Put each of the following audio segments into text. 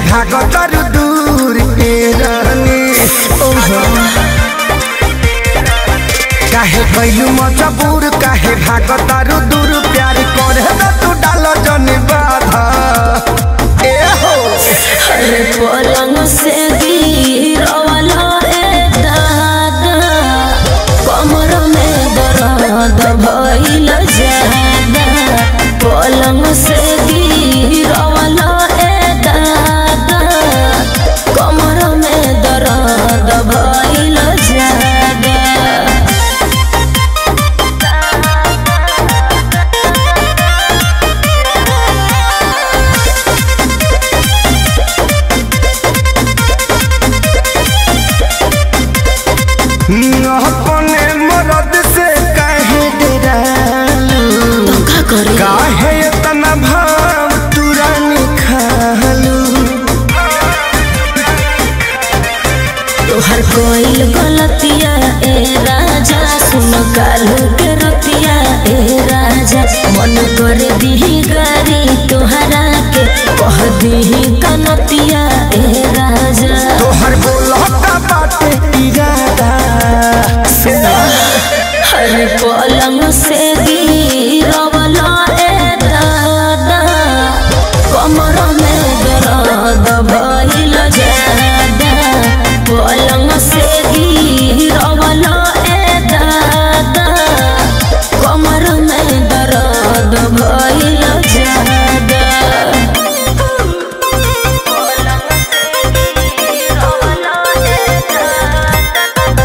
भागतर दूर के रानी ओहो काहे कैलू मजबूर काहे भागतर दूर प्यार करे त तू डाल जन बाधा ए हो अरे पलंग से गिरवाला ए दादा कमर में दर्द भइल ज्यादा पलंग से गिरवाला ए दादा कमर में दर्द भइल ज्यादा अपने मरद से काहे डरालू तो का करे काहे इतना भाव तुरंत खालू तोहर कोई गलतिया ए राजा सुन कालू के रतिया ए राजा मन कर दीही गारी तोहरा के कह दीही कनतिया ए राजा तोहर बोलता बाटे इरादा हर पलंग से गिरवला ए दादा कमर में दर्द भइल ज्यादा पलंग से गिरवला ए दादा कमर में दर्द भइल ज्यादा पलंग से गिरवला ए दादा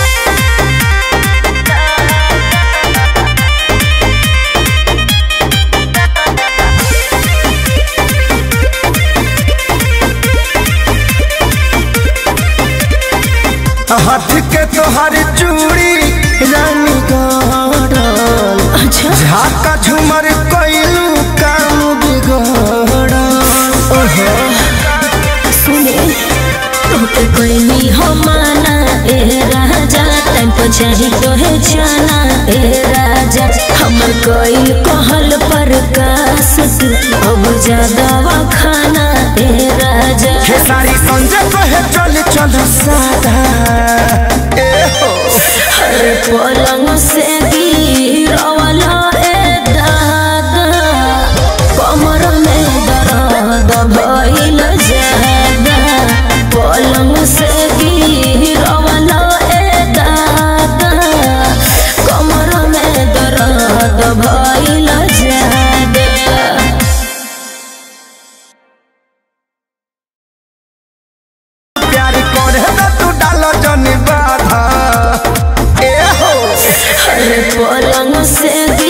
हाथ के तोहर चूड़ी रानी गड़ल अच्छा झाका झुमर कैलू काम बिगड़ल ओहो सुने तोके कोई हो माना ए राजा टाइम पर चाही तो है जाना ए राजा हमर कोई कहल पर कास तू अब ज्यादा खाना ए राजा हे सारी संजय कहे चल चल सादा ए हो हर पलंग से गिरवला ए दादा कमर में दर्द भइल ज्यादा पलंग से गिरवला ए दादा कमर में दर्द भइल ज्यादा प्यार करे त तू डाल जन बाधा ए हो हर पलंग से